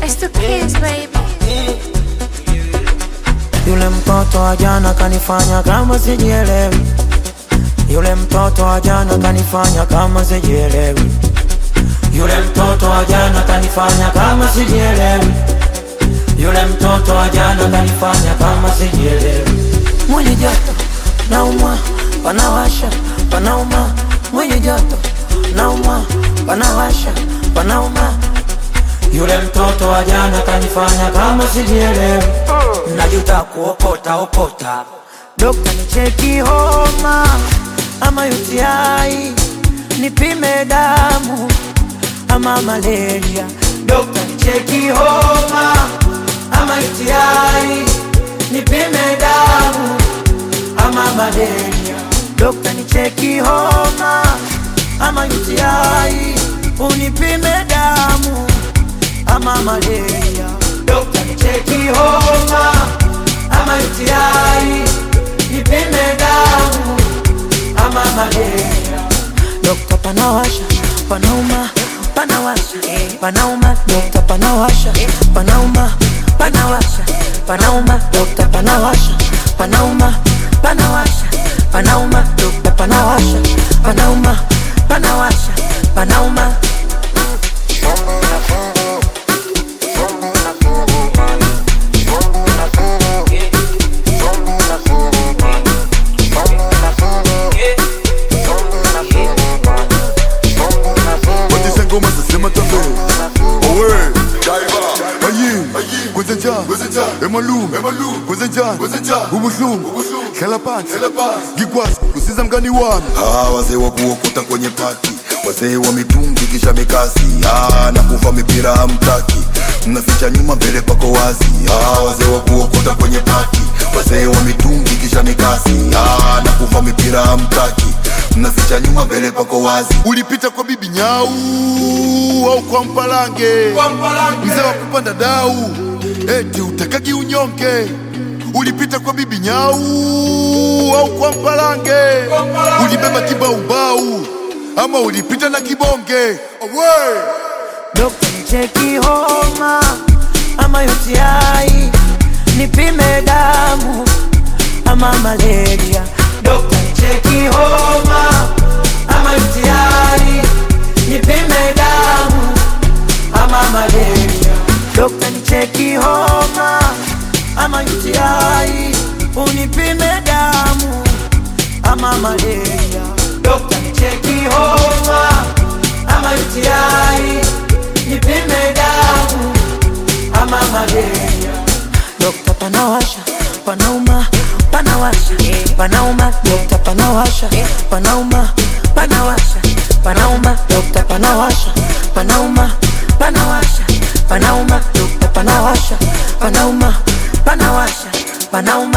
It's the kids, baby. Yule mtoto wa jana kanifanya kama sijielewi. Yule mtoto wa jana kanifanya kama sijielewi. Yule mtoto wa jana kanifanya kama sijielewi. Yule mtoto wa jana kanifanya kama sijielewi. Mwili joto naumwa, panawasha, panauma. Mwili joto naumwa, panawasha, panauma. Yule mtoto wa jana kanifanya kama sijielewi. Najuta kuokota okota. Dokta nicheki homa ama UTI, nipime damu ama malaria. Dokta nicheki homa ama UTI, nipime damu ama malaria. Dokta nicheki homa ama UTI, unipime damu ama malaria. Dokta nicheki homa ama UTI, nipime damu ama malaria. Dokta panawasha, panauma, panawasha, panauma. Dokta panawasha, panauma, panawasha, panauma. Dokta panawasha, panauma, panawasha, panauma. Dokta panawasha, panauma, panawasha, panauma. Watisha ngoma zasema tabe Owe Ayin Kwenzenja Emalum Kwenzenja Ubuhlungu Hlala phansi Ngikwazi kusiza mngani wami Ah, wazee wa kuokota kwenye pati, wazee wa mitungi kisha mikasi. Ah, na kuva mipira hamtaki, mnaficha nyuma mbele pako wazi. Ah, wazee wa kuokota kwenye pati, wazee wa mitungi kisha mikasi. Ah, na kuva mipira hamtaki, mnaficha nyuma mbele pako wazi. Ulipita kwa bibi nyau au kwa mpalange mzee wa kupanda dau eti utakaki unyonge ulipita kwa bibi nyau au kwa mpalange ulibeba kibaubau ama ulipita na kibonge Owe! Dokta nicheki homa ama UTI, nipime damu ama malaria. Dokta nicheki homa ama UTI, nipime damu ama malaria. Dokta nicheki homa ama UTI, unipime damu ama malaria. Dokta nicheki homa ama UTI, nipime damu ama malaria. Dokta panawasha, panauma, panawasha, panauma. Dokta panawasha, panauma, panawasha, panauma. Dokta panawasha, panauma, panawasha, panauma. Dokta panawasha, panauma, panawasha, panauma.